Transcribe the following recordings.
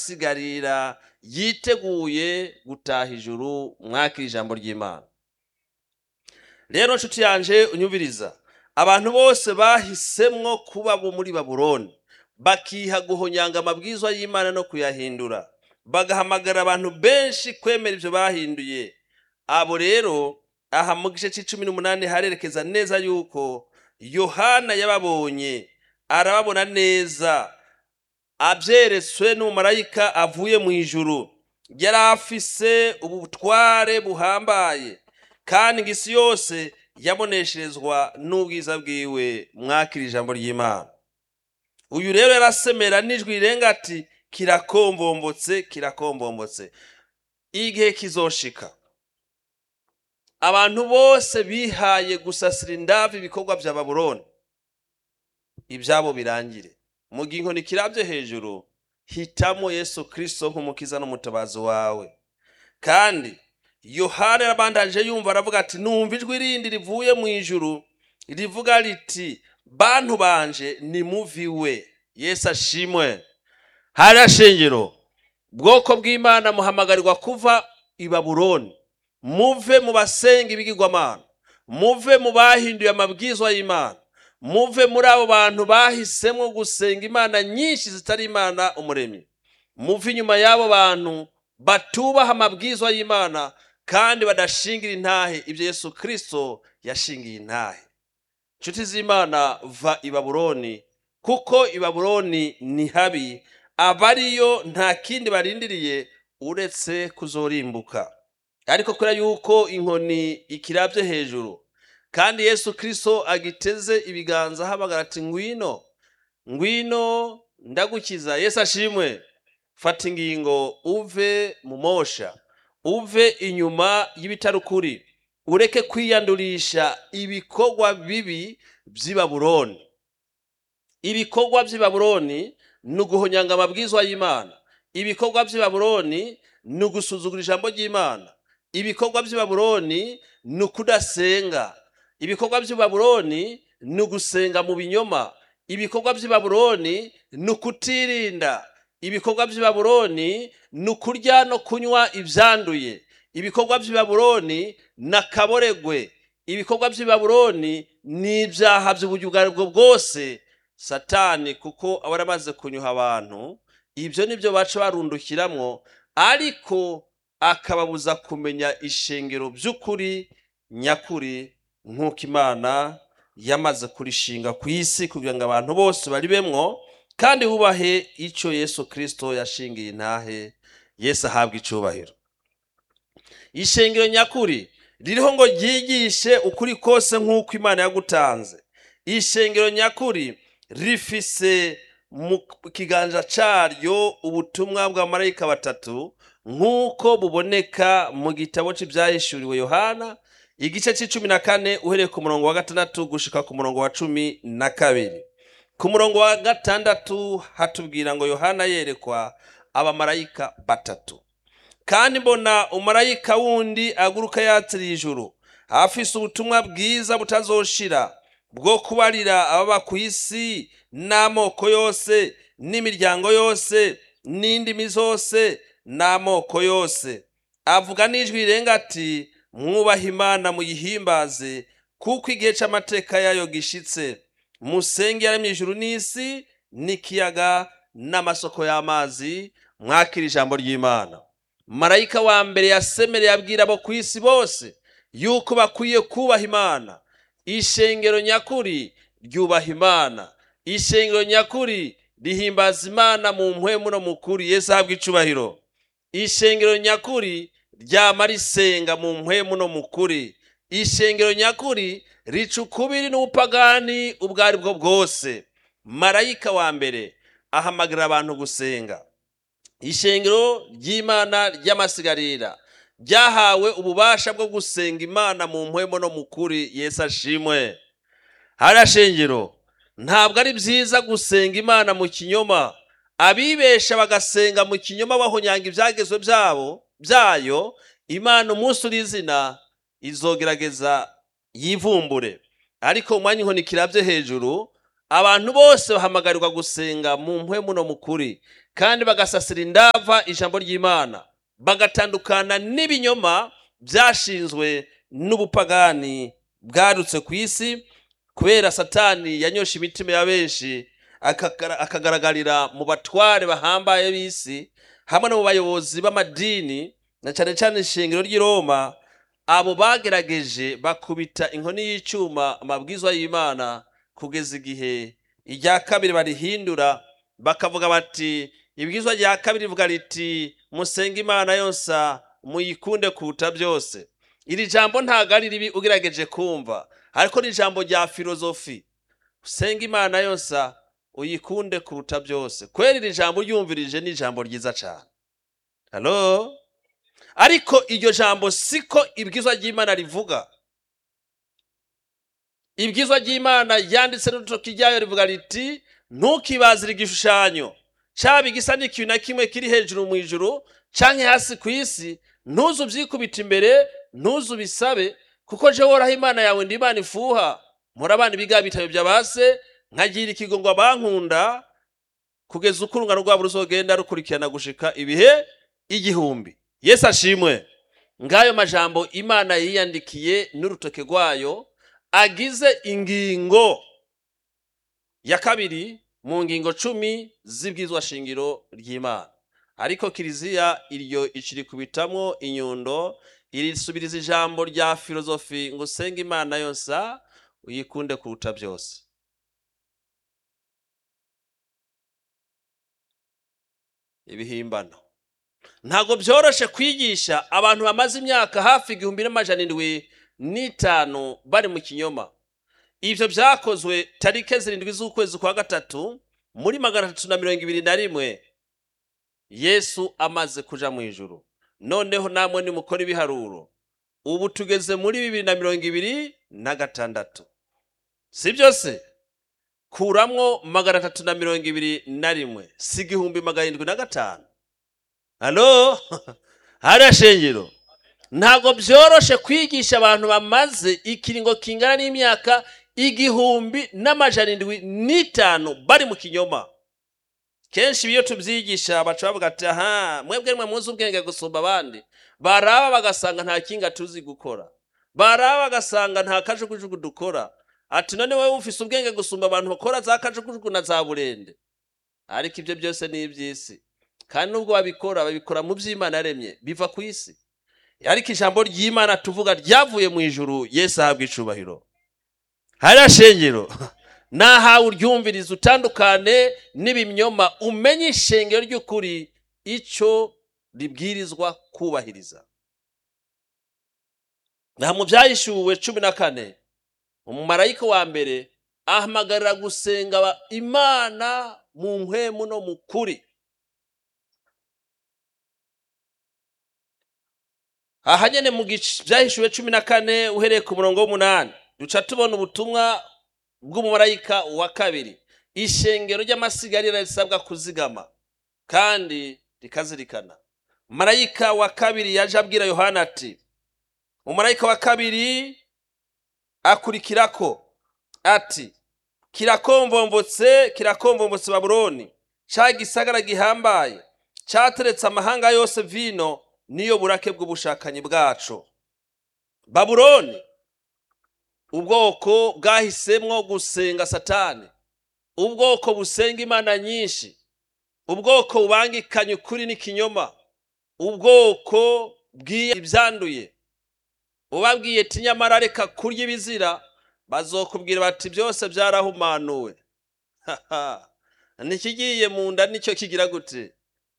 y'amasigarira yiteguye gutaha ijuru mwakira ijambo ry'imana rero nshuti yanje unyumviriza abantu bose bahisemwo kuba bo muri babuloni bakiha guhonyanga amabwizwa y'imana no kuyahindura bagahamagara abantu benshi kwemera ibyo bahinduye abo rero aha mu gice cy'icumi n'umunani harerekeza neza yuko yohana yababonye arababona neza abyeretswe n'umumarayika avuye mu ijuru yari afise ubutware buhambaye kandi ngo isi yose yabonesherezwa n'ubwiza bwiwe mwakira ijambo ry'imana uyu rero yarasemera n'ijwi rirenga ati kirakombombotse kirakombombotse igihe kizoshika abantu bose bihaye gusasira indavu ibikorwa bya babuloni ibyabo birangire mu gihe inkoni kirabye hejuru hitamo yesu kirisito nk'umukiza n'umutabazi wawe kandi yohana yarabandanje yumva aravuga ati numva ijwi rindi rivuye mu ijuru rivuga riti bantu banje nimuviwe yesu ashimwe hariya shengero bwoko bw'imana muhamagarirwa kuva i babuloni muve mu basenga ibigirwamana muve mu bahinduye amabwizwa y'imana muve muri abo bantu bahisemo gusenga imana nyinshi zitari imana umuremyi muve inyuma y'abo bantu batubaha amabwizwa y'imana kandi badashingira intahe ibyo yesu kirisito yashingiye intahe inshuti z'imana va i babuloni kuko i babuloni ni habi abariyo nta kindi barindiriye uretse kuzorimbuka ariko kubera yuko inkoni ikirabye hejuru kandi yesu kirisito agiteze ibiganza ahamagara ati ngwino ngwino ndagukiza yesu ashimwe fata ingingo uve mu mosha uve inyuma y'ibitarukuri ureke kwiyandurisha ibikorwa bibi by'i babuloni ibikorwa by'i babuloni ni uguhonyanga amabwizwa y'imana ibikorwa by'i babuloni ni ugusuzugura ijambo ry'imana ibikorwa by'i babuloni ni ukudasenga ibikorwa by'i babuloni ni ugusenga mu binyoma ibikorwa by'i babuloni ni ukutirinda ibikorwa by'i babuloni ni ukurya no kunywa ibyanduye ibikorwa by'i babuloni ni akaboregwe ibikorwa by'i babuloni ni ibyaha by'uburyo ubwo aribwo bwose satani kuko aba yaramaze kunyuha abantu ibyo ni byo baca barundukiramwo ariko akababuza kumenya ishengero by'ukuri nyakuri nk'uko imana yamaze kurishinga ku isi kugira ngo abantu bose baribemwo kandi bubahe icyo yesu kirisito yashingiye intahe yesu ahabwa icyubahiro ishengero nyakuri ririho ngo ryigishe ukuri kose nk'uko imana yagutanze ishengero nyakuri rifise mu kiganza cyaryo ubutumwa bwa marayika batatu nk'uko buboneka mu gitabo cy'ibyahishuriwe yohana igice cy'icumi na kane uhereye ku murongo wa gatandatu gushika ku murongo wa cumi na kabiri ku murongo wa gatandatu hatubwira ngo yohana yerekwa abamarayika batatu kandi mbona umarayika wundi aguruka yatiriye ijuru afise ubutumwa bwiza butazoshira bwo kubarira ababa ku isi n'amoko yose n'imiryango yose n'indimi zose n'amoko yose avuga n'ijwi rirenga ati mwubahe imana muyihimbaze kuko igihe cy'amateka yayo gishitse musenge yaremye ijuru n'isi n'ikiyaga n'amasoko y'amazi mwakira ijambo ry'imana marayika wa mbere yasemereye abwira abo ku isi bose yuko bakwiye kubaha imana ishengero nyakuri ryubaha imana ishengero nyakuri rihimbaza imana mu mpwemu no mu kuri yesu ahabwa icubahiro ishengero nyakuri ryama risenga mu mpwemu no mu kuri ishengero nyakuri rica ukubiri n'ubupagani ubwo ari bwo bwose marayika wa mbere ahamagarira abantu gusenga ishengero ry'imana ry'amasigarira ryahawe ububasha bwo gusenga imana mu mpwemo no mu kuri yesu ashimwe hariya shengero ntabwo ari byiza gusenga imana mu kinyoma abibesha bagasenga mu kinyoma bahonyanga ibyagezwe byabo byayo imana umunsi uri izina izogerageza yivumbure ariko mu mwanya inkoni kirabye hejuru abantu bose bahamagarirwa gusenga mu mpwemu no mu kuri kandi bagasasira indava ijambo ry'imana bagatandukana n'ibinyoma byashinzwe n'ubupagani bwarutse ku isi kubera satani yanyosha imitima ya benshi akagara- akagaragarira mu batware bahambaye b'isi hamwe no mu bayobozi b'amadini na cyane cyane ishingiro ry'i roma abo bagerageje bakubita inkoni y'icyuma amabwizwa y'imana kugeza igihe irya kabiri barihindura bakavuga bati ibwizwa rya kabiri rivuga riti musenge imana yose muyikunde kuruta byose iri jambo ntabwo ari ribi ugerageje kumva ariko ni ijambo rya filozofi usenga imana yose uyikunde kuruta byose kwera iri jambo uryumvirije ni ijambo ryiza cyane halo ariko iryo jambo siko ibwizwa ry'imana rivuga ibwizwa ry'imana yanditse n'urutoki ryayo rivuga riti ntukibazire igishushanyo cyaba igisa n'ikintu na kimwe kiri hejuru mu ijuru canke hasi ku isi ntuzu ubyikubita imbere ntuzu ubisabe kuko je woraho imana yawe ndi imana ifuha murabana ibiga bitabo bya base nkagira ikigongo abankunda kugeza uko urungano rwabo ruzogenda rukurikirana gushika ibihe igihumbi yesu ashimwe ngayo majambo imana yiyandikiye n'urutoke rwayo agize ingingo ya kabiri mu ngingo cumi z'ibwizwa shingiro ry'imana ariko kiliziya iryo icirikubitamwo inyundo irisubiriza ijambo rya filozofi ngo usenge imana yose uyikunde kuruta byose ibihimbano ntabwo byoroshe kwigisha abantu bamaze imyaka hafi igihumbi n'amajana indwi n'itanu bari mu kinyoma ibyo byakozwe tarike zirindwi z'ukwezi kwa gatatu muri magana atatu na mirongo ibiri na rimwe yesu amaze kuja mu ijuru noneho namwe nimukora ibiharuro ubu tugeze muri bibiri na mirongo ibiri na gatandatu si byose kuramwo magana atatu na mirongo ibiri na rimwe si igihumbi magana arindwi na gatanu halo hariya shengero ntabwo byoroshe kwigisha abantu bamaze ikiringo kingana n'imyaka igihumbi n'amajana indwi n'itanu bari mu kinyoma kenshi iyo tubyigisha baca bavuga ati aha mwebwe mwe muzi ubwenge gusumba abandi baraba bagasanga nta kinga tuzi gukora baraba bagasanga nta kajugujugu dukora ati none wowe ufise ubwenge gusumba abantu bakora za kajugujugu na za burende ariko ibyo byose ni iby'isi kandi nubwo babikora babikora mu by'imana yaremye biva ku isi ariko ijambo ry'imana tuvuga ryavuye mu ijuru yesu ahabwa icubahiro hariya shengero nahawe uryumviriza utandukane n'ibimyoma umenye ishengero ry'ukuri icyo ribwirizwa kubahiriza naha mu byahishuwe cumi na kane umumarayika wa mbere ahamagarira gusenga imana mu mpwemu no mu kuri aha nyine mu byahishuwe cumi na kane uhereye ku murongo w'umunani duca tubona ubutumwa bw'umumarayika wa kabiri ishengero ry'amasigarira risabwa kuzigama kandi rikazirikana marayika wa kabiri yaje abwira yohana ati umumarayika wa kabiri akurikirako ati kirakombombotse kirakombombotse babuloni cya gisagara gihambaye cyateretse amahanga yose vino niyo burake bw'ubushakanyi bwacu babuloni ubwoko bwahisemwo gusenga satani ubwoko busenga imana nyinshi ubwoko bubangikanye ukuri n'ikinyoma ubwoko bwiye ibyanduye ubabwiye ati nyamara reka kurya ibizira bazokubwira bati byose byarahumanuwe ntikigiye mu nda nicyo kigira gute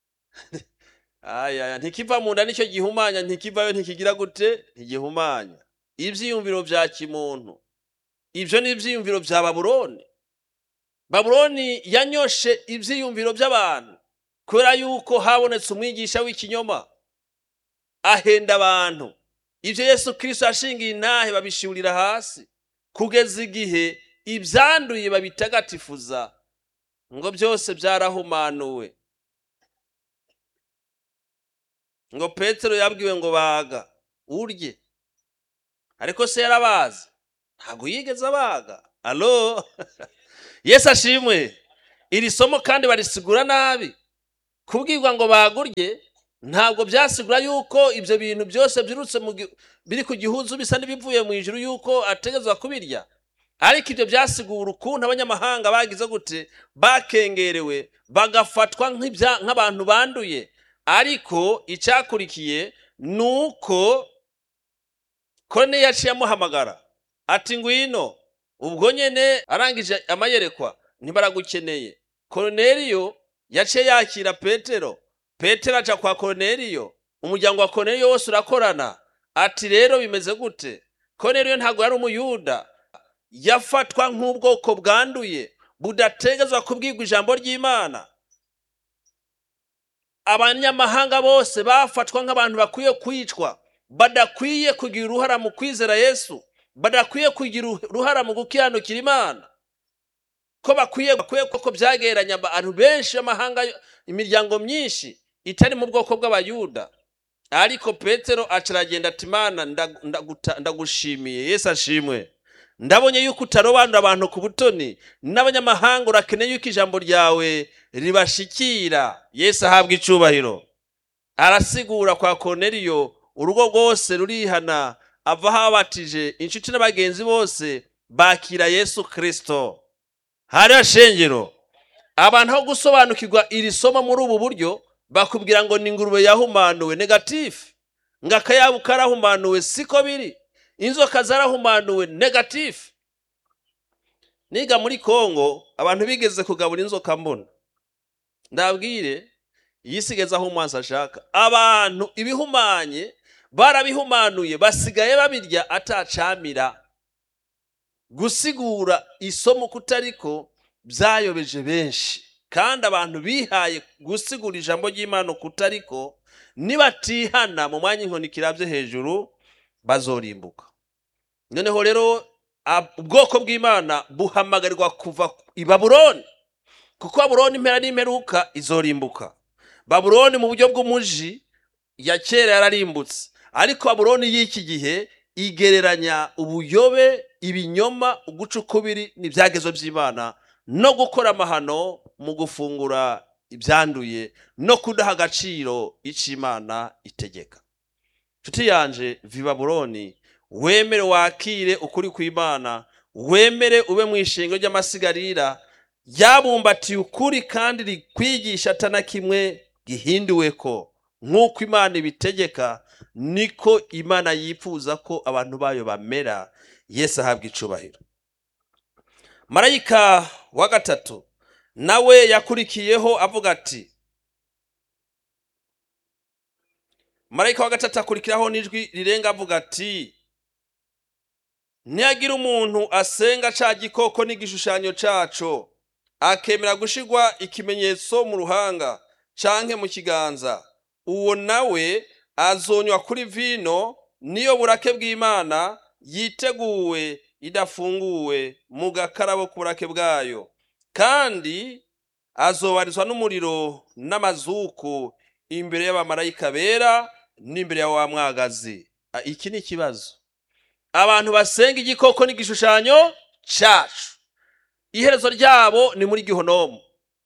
ayaya ntikiva mu nda nicyo gihumanya ntikivayo ntikigira gute ntigihumanya ibyiyumviro bya kimuntu ibyo ni ibyiyumviro bya babuloni babuloni yanyoshe ibyiyumviro by'abantu kubera yuko habonetse umwigisha w'ikinyoma ahenda abantu ibyo yesu kirisito yashingiye intahe babishurira hasi kugeza igihe ibyanduye babitagatifuza ngo byose byarahumanuwe ngo petero yabwiwe ngo baga urye ariko se yarabazi ntabwo yigeze abaga alo yesu ashimwe iri somo kandi barisigura nabi kubwirwa ngo bagurye ntabwo byasigura yuko ibyo bintu byose byirutse mu gi- biri ku gihuzu bisa n'ibivuye mu ijuru yuko ategezwa kubirya ariko ibyo byasigura ukuntu abanyamahanga bagize gute bakengerewe bagafatwa nk'ibya- nk'abantu banduye ariko icyakurikiye ni uko kone yaciye amuhamagara ati ngwino ubwo nyene arangije amayerekwa ntibaragukeneye koroneliyo yaciye yakira petero petero aca kwa koroneliyo umuryango wa koroneliyo wose urakorana ati rero bimeze gute koroneliyo ntabwo yari umuyuda yafatwa nk'ubwoko bwanduye budategezwa kubwirwa ijambo ry'imana abanyamahanga bose bafatwa nk'abantu bakwiye kwicwa badakwiye kugira uruhara mu kwizera yesu badakwiye kugira uruhara mu gukiranukira imana ko bakwiye bakwiye koko byageranya abantu benshi b'amahanga imiryango myinshi itari mu bwoko bw'abayuda ariko petero acaragenda ati mana ndag- ndaguta- ndagushimiye yesu ashimwe ndabonye yuko utarobanura abantu ku butoni n'abanyamahanga urakeneye yuko ijambo ryawe ribashikira yesu ahabwa icubahiro arasigura kwa Korneliyo urugo rwose rurihana ava aho abatije inshuti n'abagenzi bose bakira yesu kirisito hariho shengero abantu aho gusobanukirwa iri somo muri ubu buryo bakubwira ngo ni ingurube yahumanuwe negatifu ngo akayabu karahumanuwe siko biri inzoka zarahumanuwe negatifu niga muri kongo abantu bigeze kugabura inzoka mbona ndabwire iyi sigeze aho umwansi ashaka abantu ibihumanye barabihumanuye basigaye babirya atacamira gusigura isomo kutariko byayobeje benshi kandi abantu bihaye gusigura ijambo ry'imana kutariko nibatihana mu mwanya inkoni kirabye hejuru bazorimbuka noneho rero ab- ubwoko bw'imana buhamagarirwa kuva i babuloni kuko babuloni impera n'imperuka izorimbuka babuloni mu buryo bw'umuji ya kera yararimbutse ariko babuloni y'iki gihe igereranya ubuyobe ibinyoma uguca ukubiri n'ibyagezo by'imana no gukora amahano mu gufungura ibyanduye no kudaha agaciro icyo imana itegeka nshuti yanje vi babuloni wemere wakire ukuri kw'imana wemere ube mu ishingo ry'amasigarira ryabumbatiye ukuri kandi rikwigisha atana kimwe gihinduwe ko nk'uko imana ibitegeka niko imana yifuza ko abantu bayo bamera yesu ahabwa icubahiro marayika wa gatatu nawe yakurikiyeho avuga ati marayika wa gatatu akurikiraho n'ijwi rirenga avuga ati ntiyagira umuntu asenga ca gikoko n'igishushanyo caco akemera gushirwa ikimenyetso mu ruhanga canke mu kiganza uwo nawe azonywa kuri vino niyo burake bw'imana yiteguwe idafunguwe mu gakarabo k'uburake bwayo kandi azobarizwa n'umuriro n'amazuku imbere y'abamarayika bera n'imbere ya wa mwagazi Ah, iki ni ikibazo abantu basenga igikoko n'igishushanyo cacu iherezo ryabo ni muri gihonomu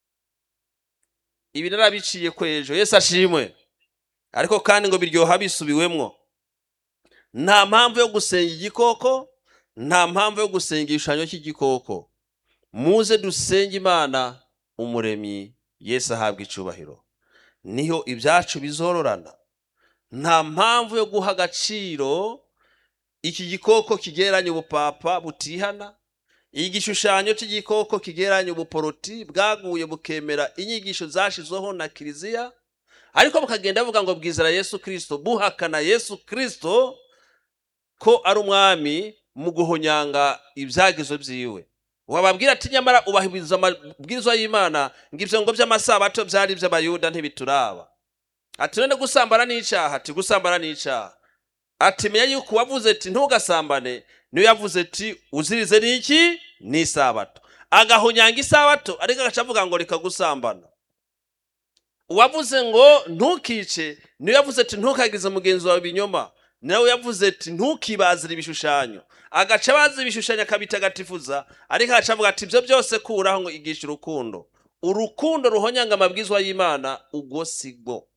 ibi narabiciye kwejo yesu ashimwe ariko kandi ngo biryoha bisubiwemwo nta mpamvu yo gusenga igikoko nta mpamvu yo gusenga igishushanyo cy'igikoko muze dusenge imana umuremyi yesu ahabwa icubahiro niho ibyacu bizororana nta mpamvu yo guha agaciro iki gikoko kigeranye ubupapa butihana igishushanyo cy'igikoko kigeranye ubuporoti bwaguye bukemera inyigisho zashyizweho na kiliziya ariko bukagenda buvuga ngo bwizera yesu kirisito buhakana yesu kirisito ko ari umwami mu guhonyanga ibyagezo byiwe wababwira ati nyamara ubahiriza amabwiriza y'imana ngo ibyo ngo by'amasabato byari iby'abayuda ntibituraba ati none gusambana n'icyaha ati gusambana n'icyaha ati menya yuko uwavuze ati ntugasambane niyo yavuze ati uzirize n'iki ni isabato agahonyanga isabato ariko agaca avuga ngo reka gusambana uwavuze ngo ntukice niyo yavuze ati ntukagize mugenzi wawe ibinyoma nawe yavuze ati ntukibazire ibishushanyo agaca abaza ibishushanyo akabitagatifuza ariko agaca avuga ati ibyo byose kuraho ngo igisha urukundo urukundo ruhonyanga amabwizwa y'imana ubwo si bwo